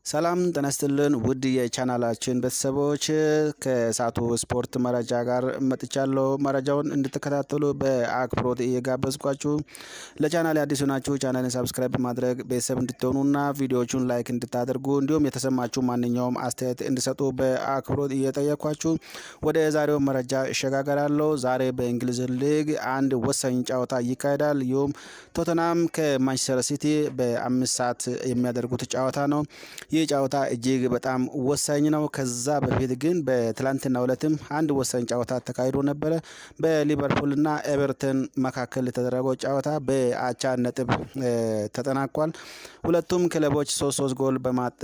ሰላም ጤና ይስጥልን ውድ የቻናላችን ቤተሰቦች ከሰዓቱ ስፖርት መረጃ ጋር መጥቻለሁ። መረጃውን እንድትከታተሉ በአክብሮት እየጋበዝኳችሁ ለቻናል አዲሱ ናችሁ ቻናልን ሰብስክራይብ በማድረግ ቤተሰብ እንድትሆኑና ቪዲዮዎቹን ላይክ እንድታደርጉ እንዲሁም የተሰማችሁ ማንኛውም አስተያየት እንዲሰጡ በአክብሮት እየጠየኳችሁ ወደ ዛሬው መረጃ እሸጋገራለሁ። ዛሬ በእንግሊዝ ሊግ አንድ ወሳኝ ጨዋታ ይካሄዳል። ይሁም ቶተናም ከማንቸስተር ሲቲ በአምስት ሰዓት የሚያደርጉት ጨዋታ ነው። ይህ ጨዋታ እጅግ በጣም ወሳኝ ነው። ከዛ በፊት ግን በትላንትናው ዕለትም አንድ ወሳኝ ጨዋታ ተካሂዶ ነበረ። በሊቨርፑልና ኤቨርተን መካከል የተደረገው ጨዋታ በአቻ ነጥብ ተጠናቋል። ሁለቱም ክለቦች ሶስት ሶስት ጎል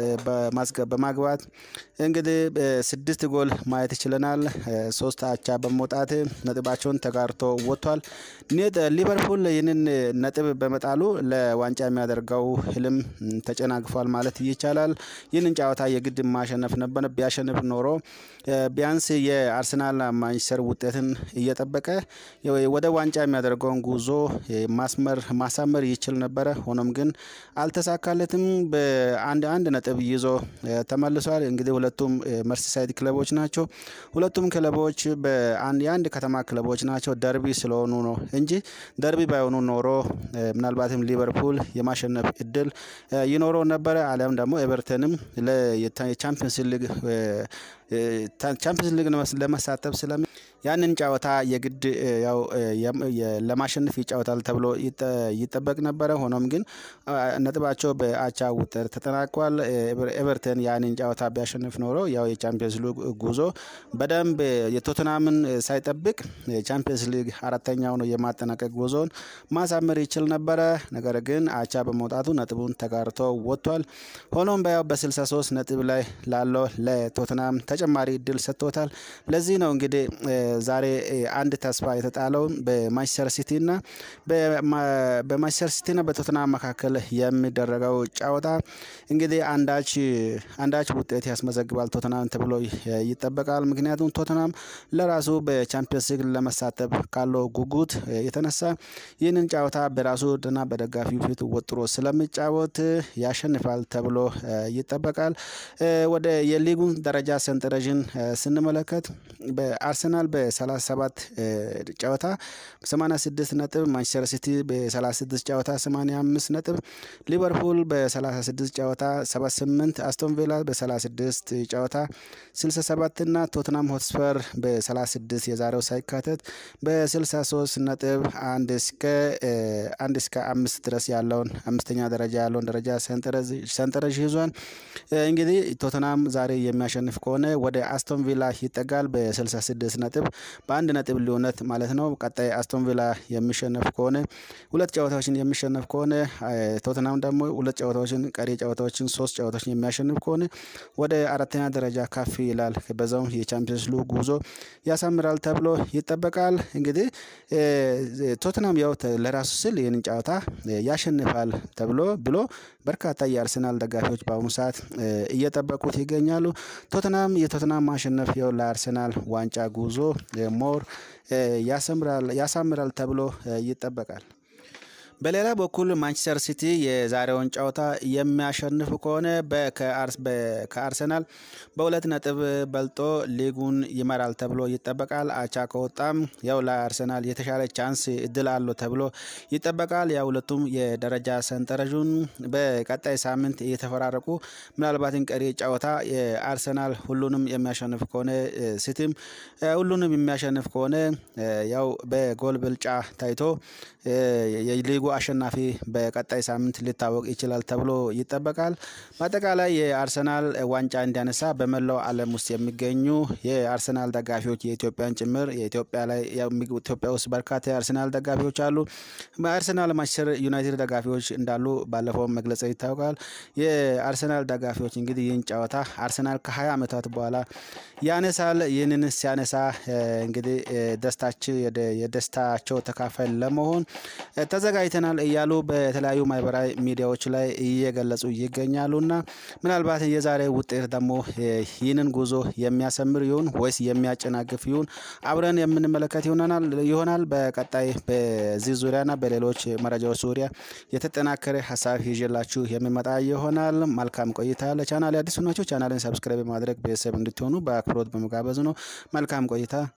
በማግባት እንግዲህ ስድስት ጎል ማየት ችለናል። ሶስት አቻ በመውጣት ነጥባቸውን ተጋርቶ ወጥቷል። ሊቨርፑል ይህንን ነጥብ በመጣሉ ለዋንጫ የሚያደርገው ህልም ተጨናግፏል ማለት ይቻላል። ይህንን ጨዋታ የግድ ማሸነፍ ነበር። ቢያሸንፍ ኖሮ ቢያንስ የአርሰናል ማንቸስተር ውጤትን እየጠበቀ ወደ ዋንጫ የሚያደርገውን ጉዞ ማስመር ማሳመር ይችል ነበረ። ሆኖም ግን አልተሳካለትም። በአንድ አንድ ነጥብ ይዞ ተመልሷል። እንግዲህ ሁለቱም መርሲሳይድ ክለቦች ናቸው። ሁለቱም ክለቦች በአንድ የአንድ ከተማ ክለቦች ናቸው። ደርቢ ስለሆኑ ነው እንጂ ደርቢ ባይሆኑ ኖሮ ምናልባትም ሊቨርፑል የማሸነፍ እድል ይኖረው ነበረ። አሊያም ደግሞ ኤቨርተንም የቻምፒየንስ ሊግ ቻምፒየንስ ሊግ ለመሳተፍ ስለሚ ያንን ጨዋታ የግድ ያው ለማሸነፍ ይጫወታል ተብሎ ይጠበቅ ነበረ። ሆኖም ግን ነጥባቸው በአቻ ውጤት ተጠናቋል። ኤቨርተን ያንን ጨዋታ ቢያሸንፍ ኖሮ ያው የቻምፒየንስ ሊግ ጉዞ በደንብ የቶትናምን ሳይጠብቅ የቻምፒየንስ ሊግ አራተኛ ሆኖ የማጠናቀቅ ጉዞን ማሳመር ይችል ነበረ። ነገር ግን አቻ በመውጣቱ ነጥቡን ተጋርቶ ወጥቷል። ሆኖም በያው በ63 ነጥብ ላይ ላለው ለቶትናም ተጨማሪ እድል ሰጥቶታል። ለዚህ ነው እንግዲህ ዛሬ አንድ ተስፋ የተጣለው በማንቸስተር ሲቲና በማንቸስተር ሲቲና በቶትናም መካከል የሚደረገው ጨዋታ እንግዲህ አንዳች አንዳች ውጤት ያስመዘግባል ቶትናም ተብሎ ይጠበቃል። ምክንያቱም ቶትናም ለራሱ በቻምፒየንስ ሊግ ለመሳተፍ ካለው ጉጉት የተነሳ ይህንን ጨዋታ በራሱ እና በደጋፊው ፊት ወጥሮ ስለሚጫወት ያሸንፋል ተብሎ ይጠበቃል። ወደ የሊጉን ደረጃ ሰንጠረዥን ስንመለከት በአርሰናል በ37 ጨዋታ 86 ነጥብ፣ ማንቸስተር ሲቲ በ36 ጨዋታ 85 ነጥብ፣ ሊቨርፑል በ36 ጨዋታ 78፣ አስቶን ቪላ በ36 ጨዋታ 67 እና ቶትናም ሆትስፐር በ36 የዛሬው ሳይካተት በ63 ነጥብ አንድ እስከ አንድ እስከ አምስት ድረስ ያለውን አምስተኛ ደረጃ ያለውን ደረጃ ሰንጠረዥ ይዟል። እንግዲህ ቶትናም ዛሬ የሚያሸንፍ ከሆነ ወደ አስቶን ቪላ ይጠጋል በ66 ነጥብ በአንድ ነጥብ ልዩነት ማለት ነው። ቀጣይ አስቶን ቪላ የሚሸነፍ ከሆነ ሁለት ጨዋታዎችን የሚሸነፍ ከሆነ ቶትናም ደግሞ ሁለት ጨዋታዎችን ቀሪ ጨዋታዎችን ሶስት ጨዋታዎችን የሚያሸንፍ ከሆነ ወደ አራተኛ ደረጃ ከፍ ይላል። በዛውም የቻምፒየንስ ሊግ ጉዞ ያሳምራል ተብሎ ይጠበቃል። እንግዲህ ቶትናም ያው ለራሱ ስል ይህንን ጨዋታ ያሸንፋል ተብሎ ብሎ በርካታ የአርሰናል ደጋፊዎች በአሁኑ ሰዓት እየጠበቁት ይገኛሉ። ቶትናም የቶትናም ማሸነፍ ያው ለአርሰናል ዋንጫ ጉዞ ሞር ያሳምራል ተብሎ ይጠበቃል። በሌላ በኩል ማንቸስተር ሲቲ የዛሬውን ጨዋታ የሚያሸንፍ ከሆነ ከአርሰናል በሁለት ነጥብ በልጦ ሊጉን ይመራል ተብሎ ይጠበቃል። አቻ ከወጣም ያው ለአርሰናል የተሻለ ቻንስ እድል አለው ተብሎ ይጠበቃል። ያው ሁለቱም የደረጃ ሰንጠረዡን በቀጣይ ሳምንት እየተፈራረቁ ምናልባትን ቀሪ ጨዋታ የአርሰናል ሁሉንም የሚያሸንፍ ከሆነ ሲቲም ሁሉንም የሚያሸንፍ ከሆነ ያው በጎል ብልጫ ታይቶ የሊጉ አሸናፊ በቀጣይ ሳምንት ሊታወቅ ይችላል ተብሎ ይጠበቃል። በአጠቃላይ የአርሰናል ዋንጫ እንዲያነሳ በመላው ዓለም ውስጥ የሚገኙ የአርሰናል ደጋፊዎች የኢትዮጵያን ጭምር የኢትዮጵያ ላይ ኢትዮጵያ ውስጥ በርካታ የአርሰናል ደጋፊዎች አሉ። በአርሰናል ማንቸስተር ዩናይትድ ደጋፊዎች እንዳሉ ባለፈው መግለጽ ይታወቃል። የአርሰናል ደጋፊዎች እንግዲህ ይህን ጨዋታ አርሰናል ከ20 ዓመታት በኋላ ያነሳል። ይህንን ሲያነሳ እንግዲህ ደስታቸው የደስታቸው ተካፋይ ለመሆን ተዘጋጅተን አግኝተናል እያሉ በተለያዩ ማህበራዊ ሚዲያዎች ላይ እየገለጹ ይገኛሉና ምናልባት የዛሬ ውጤት ደግሞ ይህንን ጉዞ የሚያሰምር ይሁን ወይስ የሚያጨናግፍ ይሁን አብረን የምንመለከት ይሆናል። በቀጣይ በዚህ ዙሪያና በሌሎች መረጃዎች ዙሪያ የተጠናከረ ሀሳብ ይዤላችሁ የሚመጣ ይሆናል። መልካም ቆይታ። ለቻናል አዲስ ናቸው ቻናልን ሰብስክራይብ በማድረግ ቤተሰብ እንድትሆኑ በአክብሮት በመጋበዝ ነው። መልካም ቆይታ